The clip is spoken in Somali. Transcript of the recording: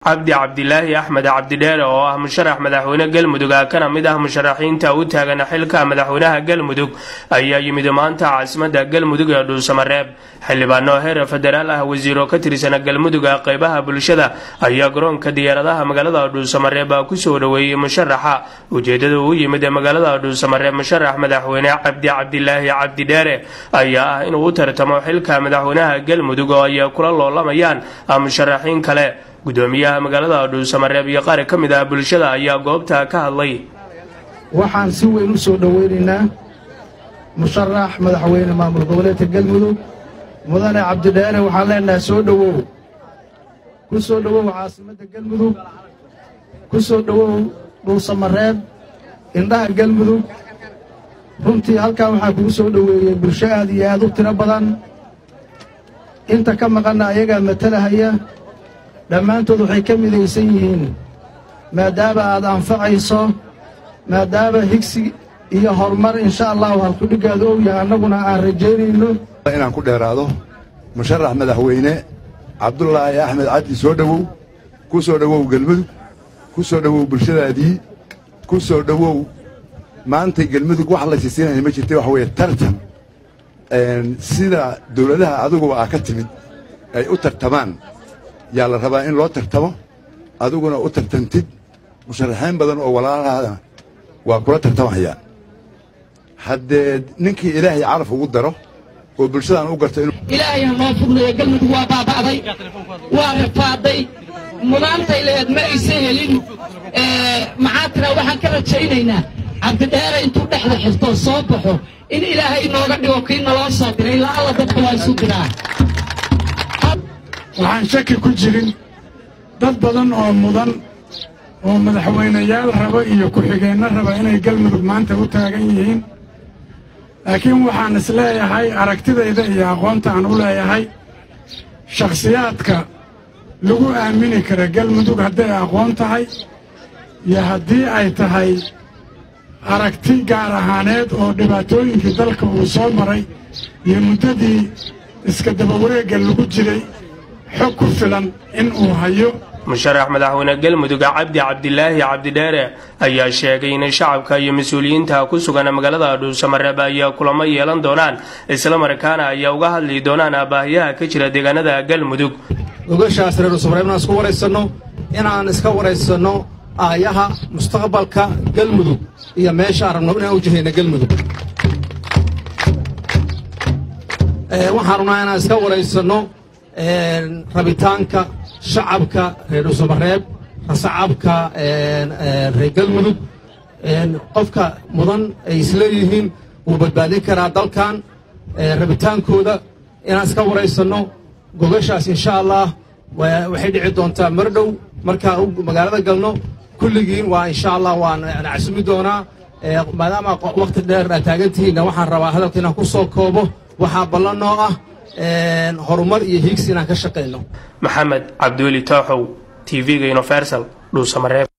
cabdi cabdilaahi axmed cabdidheere oo ah musharax madaxweyne galmudug ah kana mid ah musharaxiinta u taagan xilka madaxweynaha galmudug ayaa yimid maanta caasimada galmudug ee dhuusamareeb xildhibaano heer federaal ah wasiiro ka tirsan galmudug qeybaha bulshada ayaa garoonka diyaaradaha magaalada dhuusamareeb kusoo dhoweeyey musharaxa ujeedada uu yimid magaalada dhuusamareeb musharax madaxweyne cabdi cabdilaahi cabdidheere ayaa ah inuu u tartamo xilka madaxweynaha galmudug oo ay kula loolamayaan musharaxiin kale gudoomiyaha magaalada dhuusamareeb iyo qaar ka mid ah bulshada ayaa goobta ka hadlay waxaan si weyn u soo dhowaynaynaa musharax madaxweyne maamul goboleedka galmudug mudane cabdidheere waxaan leenahay soo dhowow ku soo dhowow caasimadda galmudug ku soo dhowow dhuusamareeb indhaha galmudug runtii halkaa waxaa kugu soo dhoweeyey bulsho aad iyo aad u tiro badan inta ka maqanna ayagaa matalahaya dhammaantood waxay ka midaysan yihiin maadaama aad anfacayso maadaama higsi iyo horumar insha allahu halkudhiggaadu og yahay annaguna aan rajaynayno inaan ku dheeraado musharax madaxweyne cabdulaahi axmed cabdi soo dhowow ku soo dhowow gelmudug ku soo dhowow bulshadaadii ku soo dhowow maantay gelmudug wax la siisiinaya ma jirta waxa weeye tartan sida dawladaha adiguba aa ka timid ay u tartamaan yaa la rabaa in loo tartamo adiguna u tartantid musharaxiin badan oo walaalahaada waa kula tartamahayaan haddee ninkii ilaahay caraf ugu daro oo bulshadaan u garto ilaahay ha noo fudnayo galmudug waa baaba'day waa rafaaday mudaantay leed ma aysan helin maxaa tira waxaan ka rajaynaynaa cabdidheere intuu dhexda xirtoo soo baxo in ilaahay inooga dhigo kii naloo soo diray ilaa alla dadka waa isu diraa waxaan shaki ku jirin dad badan oo mudan oo madaxweynayaal raba iyo ku-xigeenno raba inay galmudug maanta u taagan yihiin laakiin waxaan is leeyahay aragtidayda iyo aqoonta aan u leeyahay shakhsiyaadka lagu aamini kara galmudug hadday aqoon tahay iyo haddii ay tahay aragti gaar ahaaneed oo dhibaatooyinkii dalka uu soo maray iyo muddadii iska dabawareegga lagu jiray xog ku filan in uu hayo musharax madaxweyne galmudug cabdi cabdilaahi cabdidheere ayaa sheegay in shacabka iyo mas-uuliyiinta ku sugan magaalada dhuusamareeb ay kulamo yeelan doonaan islamarkaana ay uga hadli doonaan baahiyaha ka jira deegaanada galmudug gogashaas reer dhuusamareeb inaan isku waraysanno inaan iska waraysanno aayaha mustaqbalka galmudug iyo meesha aan rabno inaan u jihayna galmudug waxaan rabnaa inaan iska waraysanno rabitaanka shacabka reer dhuusamareeb shacabka reer galmudug qofka mudan ay isleeyihiin wuu badbaadin karaa dalkan rabitaankooda inaan iska waraysanno gogashaas insha allah waxay dhici doontaa mar dhow markaan magaalada galno kulligiin waa insha allah waan casumi doonaa maadaama wakti dheer aad taagantihiinna waxaan rabaa hadalka inaan ku soo koobo waxaa ballan noo ah horumar iyo hiigsi inaan ka shaqayno maxamed cabdiweli tooxow t v-ga universal dhuusamareeb